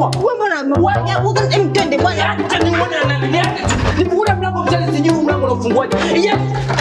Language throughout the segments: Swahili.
Wewe mbona wewe mtende bwana. Acha nione na nani yake. Nifungue mlango mchana sijui mlango unafunguaje. Yes.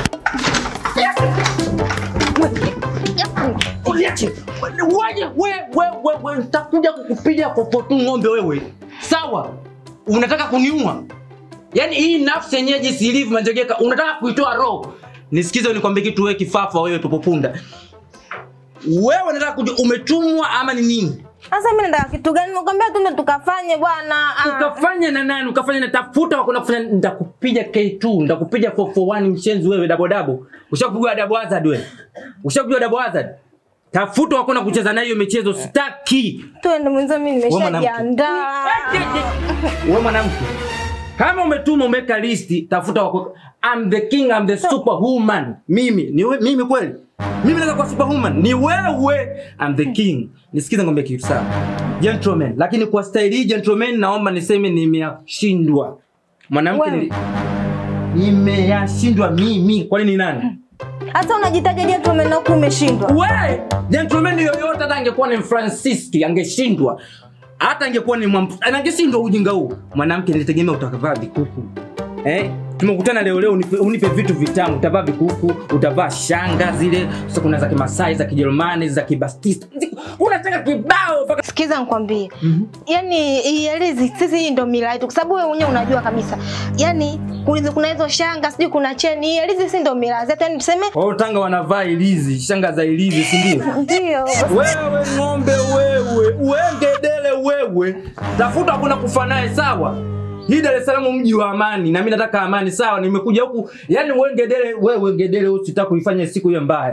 Uliache. Waje wewe wewe wewe nitakuja kukupiga popotu ng'ombe wewe. Sawa? Unataka kuniua? Yaani hii nafsi yenyewe jinsi ilivyo manjegeka unataka kuitoa roho. Nisikize nikwambie kitu wewe kifafa wewe tupopunda. Wewe unataka kujua umetumwa ama ni nini? Sasa mimi nataka kitu gani? Nikwambia tuende tukafanye bwana. Ah. ukafanya na nani ukafanya na tafuta wakuna kufanya nitakupiga K2 nitakupiga 441 mshenzi wewe double double ushakujua double hazard wewe ushakujua double hazard tafuta wakuna kucheza na hiyo michezo sitaki Tuende mwenzo mimi Wewe mwanamke. nimeshajiandaa. wewe mwanamke kama umetuma umeweka listi tafuta wako I'm the king I'm the superwoman mimi ni we, mimi kweli mimi naweza kuwa superwoman ni wewe I'm the king nisikize ngombe kitu sawa gentleman lakini kwa staili hii gentleman naomba niseme nimeyashindwa mwanamke Wewe. nili- nimeyashindwa mimi kwani ni nani Hata unajitaja gentleman na huku umeshindwa. we gentleman yoyote hata angekuwa ni Francis angeshindwa hata angekuwa ni mwamp... angeshindwa ujinga huu mwanamke nilitegemea utakavaa vikuku eh? tumekutana leo leo unipe, unipe vitu vitamu utavaa vikuku utavaa shanga zile sasa kuna za kimasai za kijerumani za kibastista unataka kibao mpaka Sikiza nikwambie. Yaani ielezi sisi hii ndio mila yetu kwa sababu wewe mwenyewe unajua kabisa. Yaani kulizo kuna hizo shanga, sijui kuna cheni. Ielezi sisi ndio mila zetu. Yaani tuseme wao tanga wanavaa ilizi shanga za ilizi si ndio ndio. wewe ng'ombe wewe uengedele wewe tafuta hakuna kufa naye sawa hii Dar es Salaam mji wa amani na mimi nataka amani sawa nimekuja huku yani uengedele wewe ngedele usitaka kuifanya siku hiyo mbaya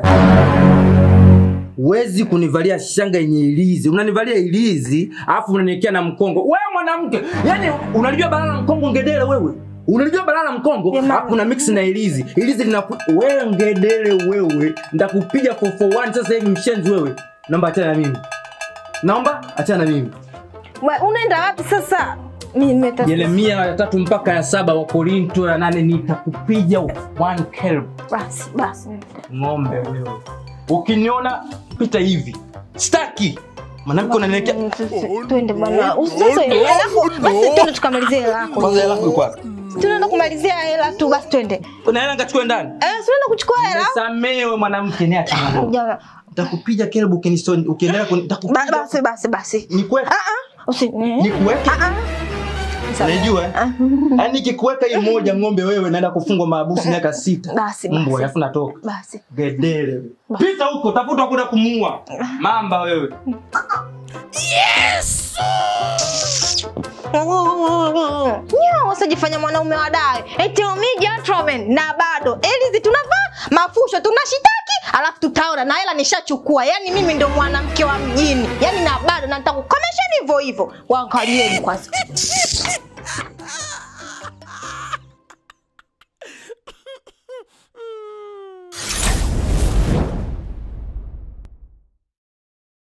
Huwezi kunivalia shanga yenye ilizi. Unanivalia ilizi, alafu unaniwekea na mkongo. Wewe mwanamke, yani unalijua balala mkongo ngedele wewe. Unalijua balala mkongo, Jamani. alafu una mix na ilizi. Ilizi lina wewe ngedele wewe. Ndakupiga 441 sasa hivi mshenzi wewe. Naomba achana na mimi. Naomba achana na mimi. We, unaenda wapi sasa? Mimi nimetafuta. Yeremia ya tatu mpaka ya saba wa Korinto ya nane nitakupiga one kelp. Basi basi. Ng'ombe wewe. Ukiniona pita hivi. Staki. Mwanamke unaniwekea Twende bwana. Usisose hela yako. Basi twende tukamalizie hela yako. kwanza hela yako iko wapi? Tunaenda kumalizia hela tu basi twende. Kuna hela ngachukue ndani. Eh, tunaenda kuchukua hela. Samewe mwanamke ni acha mambo. Jamaa. Nitakupiga kelbu ukinisoni ukiendelea kuni Ba- nitakupiga. Basi basi basi. Nikuweke. Ah ah. Usi. Nikuweke. Ah ah. Sawa. Unajua? eh? Ah. Yaani nikikuweka hii moja ng'ombe wewe naenda kufungwa maabusu miaka sita. Basi basi. Mbwa alafu natoka. Basi. Gedele. wewe. Pita huko tafuta kwenda kumuua. Mamba wewe. Nyo, usijifanya mwanaume wa dai. Eti omi gentleman na bado. Elizi tunavaa mafusho tunashitaki alafu tutaona na hela nishachukua. Yaani mimi ndo mwanamke wa mjini. Yaani na bado na nitakukomesha hivyo hivyo. Waangalieni kwanza.